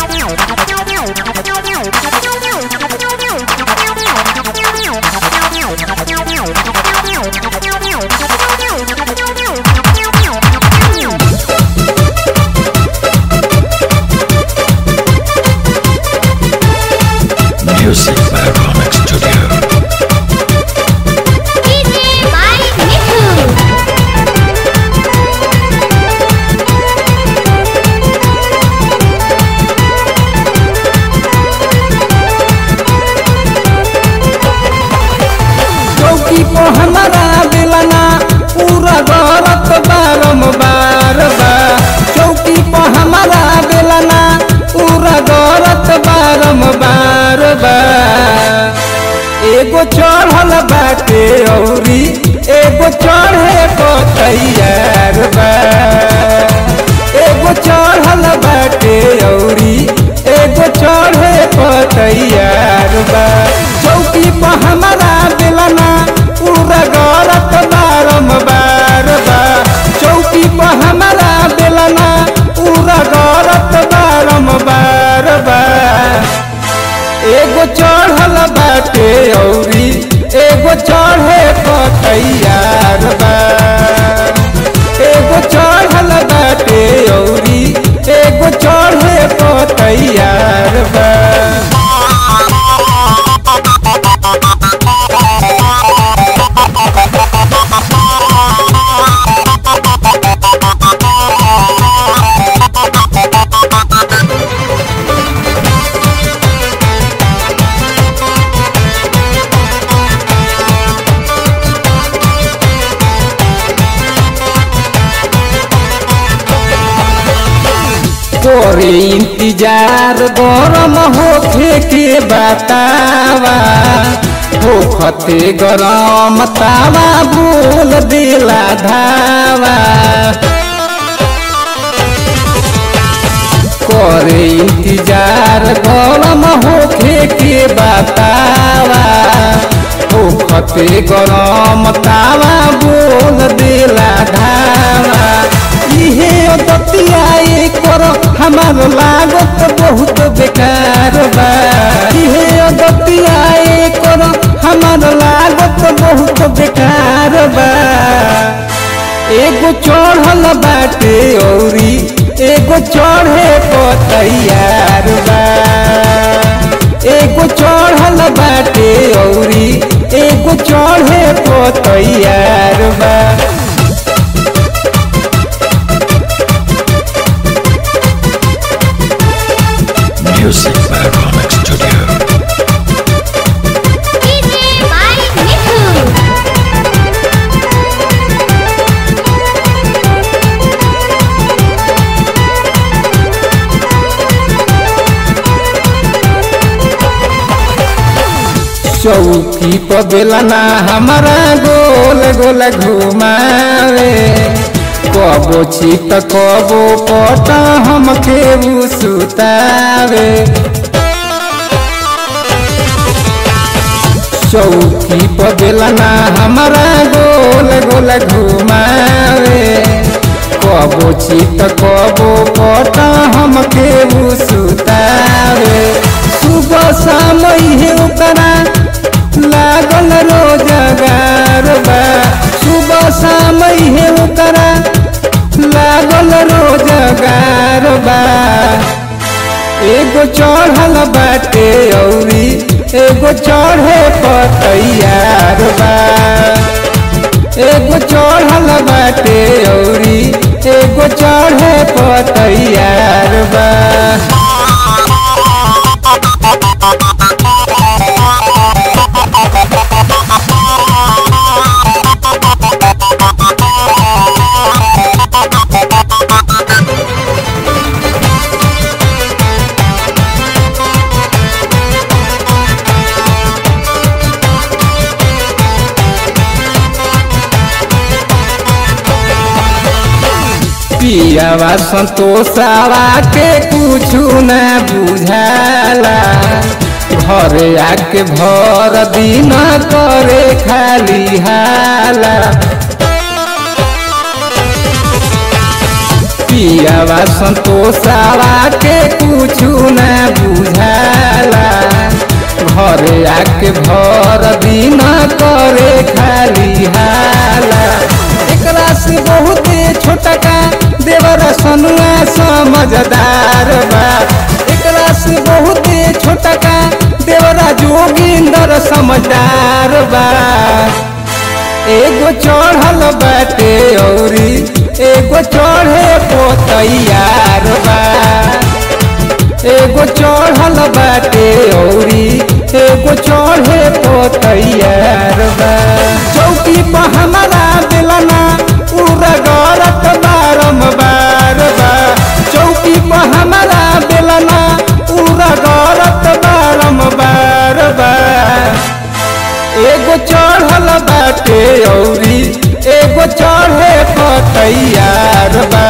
Music by Ronex Studio. DJ by Niku. चौकी को हमारा बेलना पूरा गरत बारम्बार बा चौकी को हमारा बेलना पूरा गरत बारम्बार बा एगो चढ़ल बाटे औरी एगो चढ़े को तैयार बा एगो चढ़ल बाटे औरी एगो चढ़े को तैयार बा चौकी पर हमारा बेलना पूरा गरत बारम्बार बा चौकी पर हमारा बेलना पूरा गरत बारम्बार बा एगो चढ़ल बाटे औरी एगो चढ़े को तैयार बा एगो चढ़ल बाटे औरी एगो चढ़े को तैयार बा तोरे इंतजार गरम होखे के बतावा होखते गरम तावा बोल दिला धावा करे इंतजार गरम होखे के बतावा होखते गरम तावा बोल दिला धावा इहे दतिया कर हमार लागत बहुत बेकार बा इहे दतिया कर हमार लागत बहुत बेकार बा एगो चढ़ल बाटे औरी एगो चढ़े को तैयार बा एगो चढ़ल बाटे औरी एगो चढ़े को तैयार बा Music by Ronex Studio. DJ by Niku. चौकी पर बेलना हमारा गोल गोल घुमावे कबो चित कबो पट हमके उ सुतावे चौकी पर बेलना हमारा गोल गोल घुमावे कबो चित कबो पट हमके उ सुतावे सुबह शाम इहे ओकरा लागल रोजगार बा सुबह शाम इहे ओकरा लागल रोजगार बा एगो चढ़ल बाटे औरी एगो चढ़े पर तैयार बा एगो चढ़ल बाटे औरी एगो चढ़े पर तैयार बा पियावा संतोषावा के कुछु न बुझाला घरे आके भर दिन करे खाली हाला पियावा संतोषावा के कुछु न के भर दिन करे खाली हाला एकरा से बहुते छोटका देवर सनुआ समझदार बा एकरा से बहुते छोटका देवरा जोगिंदर समझदार बा एगो चढ़ल बाटे औरी एगो चढ़े पोतैयार बा एगो चढ़ल बाटे औरी एगो चढ़े पोतैयार बा चौकी पर हमारा बेलना पूरा गरत बारम्बार बा चौकी पर हमारा बेलना पूरा गरत बारम्बार बा एगो चढ़ल बाटे औरी एगो चढ़े पतैयार बा